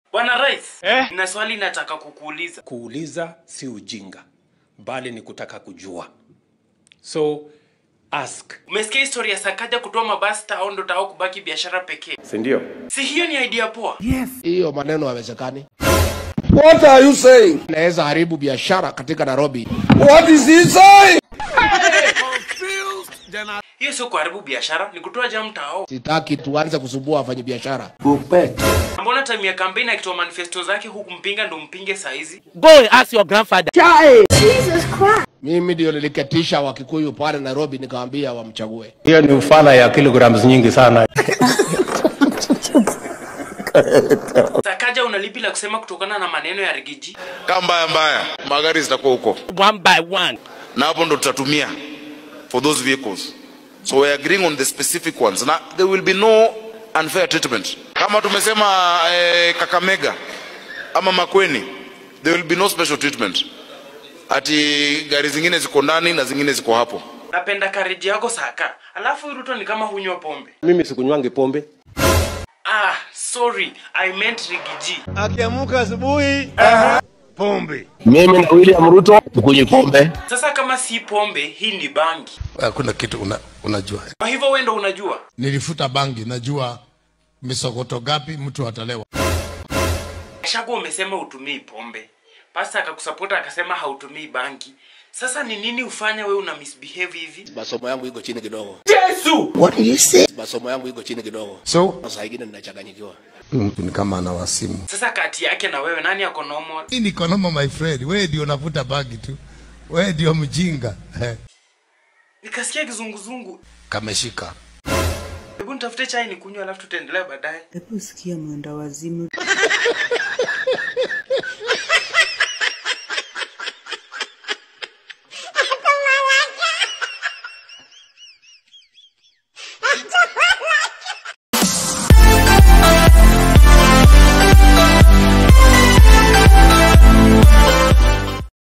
Bwana Rais, eh? na swali nataka kukuuliza. Kuuliza si ujinga, bali ni kutaka kujua. So ask, Umesikia historia ya Sakaja kutoa mabasi tao ndo tao kubaki biashara pekee? si ndio? Si hiyo ni idea poa? hiyo maneno hawezekani. What are you saying? Inaweza haribu biashara katika Nairobi. What is he saying? Hiyo sio kuharibu biashara, ni kutoa jam tao. Sitaki tuanze kusumbua wafanya biashara. Mbona time ya kampeni akitoa manifesto zake huku mpinga ndo mpinge saizi? Go and ask your grandfather. Mimi ndio niliketisha Wakikuyu pale Nairobi, nikawaambia wamchague. Hiyo ni ufala ya kilograms nyingi sana. Sakaja unalipi la kusema kutokana na maneno ya Rigiji? kama mbaya mbaya magari zitakuwa huko One by one. na hapo ndo tutatumia for those vehicles so we're agreeing on the specific ones na there will be no unfair treatment kama tumesema eh, kakamega ama makweni there will be no special treatment ati gari zingine ziko ndani na zingine ziko hapo Napenda kareji yako Saka. Alafu Ruto ni kama hunywa pombe. Mimi sikunywangi pombe. Ah, sorry, I meant Rigiji. Akiamuka asubuhi pombe. Mimi na William Ruto tukunywe pombe. Sasa kama si pombe, hii ni bangi. Hakuna kitu una, unajua. Kwa hivyo wewe ndo unajua. Nilifuta bangi, najua misokoto gapi mtu atalewa. Shagu umesema utumii pombe. Pasta akakusapota akasema hautumii bangi. Sasa ni nini ufanya wewe una misbehave hivi? Masomo yangu iko chini kidogo. Yesu! Masomo yangu iko chini kidogo. So Saa ingine ninachanganyikiwa. mtu ni kama ana wasimu. Sasa kati yake na wewe nani ako normal? Hii ni konoma my friend, wewe ndio unavuta bangi tu, wewe ndio mjinga eh. Nikasikia kizunguzungu. Kameshika. Hebu nitafute chai nikunywe alafu tutaendelea baadaye. Hebu sikia mwenda wazimu.